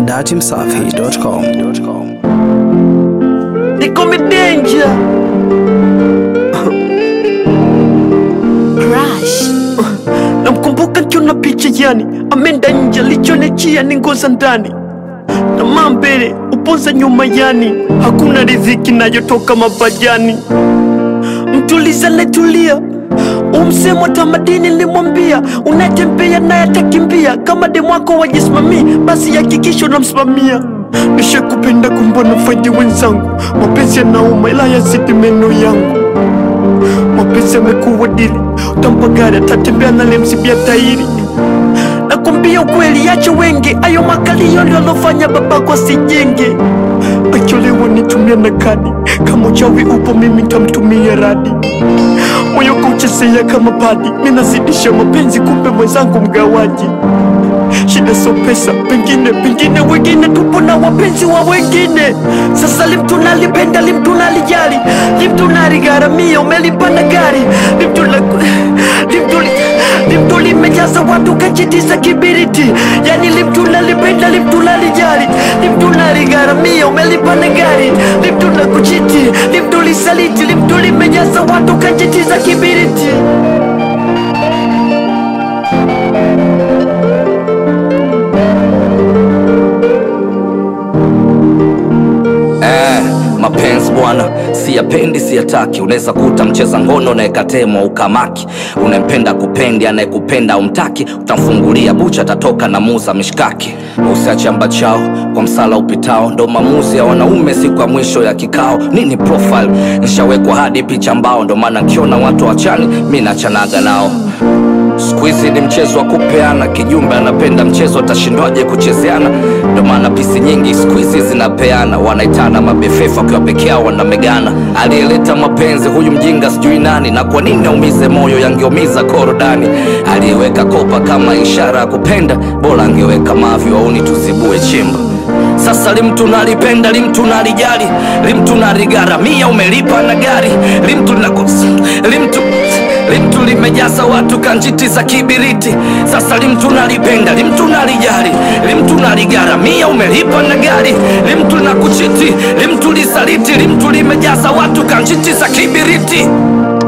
datimsafi.com. Niko midenja Crush. namkumbuka nkiona picha yani amenda nje lichonechia ni ngoza ndani tamaa mbele upoza nyuma yani hakuna riziki nayotoka mabajani mtuliza netulia umsemo tamadini limwambia unatembea naye atakimbia kama demwako wajisimamii basi hakikisha unamsimamia nishakupenda kumbona faidi wenzangu mapenzi yanauma ila yazidi meno yangu mapenzi yamekuwa dili utampa gari atatembea nalemsibia tairi nakwambia ukweli yache wengi ayo makalio ndio alofanya babako asijenge acholewa nitumia na kadi kama uchawi upo mimi ntamtumia radi moyo kuchezea kama padi minazidisha mapenzi kumbe mwenzangu mgawaji shida so pesa pengine pengine wengine tupo na wapenzi wa wengine sasa limtuna lipenda limtuna lijali limtuna ligharamia umelipanda gari limtuna limtuli limtuli limejaza watu kajitiza kibiriti yani limtuna lipenda limtuna lijali limtuna ligharamia umelipanda gari limtuna kuchiti limtuli saliti limtuli limejaza watu kajitiza kibiriti Eh, mapenzi bwana siyapendi siyataki unaweza kuta mcheza ngono naekatemwa ukamaki unempenda kupendi anayekupenda umtaki utamfungulia bucha atatoka na muza mishkaki usiachamba chao kwa msala upitao ndo maamuzi ya wanaume siku ya mwisho ya kikao nini profile nishawekwa hadi picha mbao ndo maana nkiona watu wachani mi nachanaga nao siku hizi ni mchezo wa kupeana kijumbe anapenda mchezo atashindwaje kuchezeana ndo maana pisi nyingi siku hizi zinapeana wanaitana mabefefa wakiwa peke yao wanamegana aliyeleta mapenzi huyu mjinga sijui nani na kwa nini aumize moyo yangeumiza korodani aliyeweka kopa kama ishara ya kupenda bora angeweka mavi wauni tuzibue chimba sasa limtu nalipenda limtu nalijali limtu naligharamia umelipa na gari limtu nakos limtu limtu limejaza watu kanjiti za kibiriti sasa limtu nalipenda limtu nalijali limtu naligharamia umelipa na gari limtu na kuchiti limtu lisaliti limtu limejaza watu kanjiti za kibiriti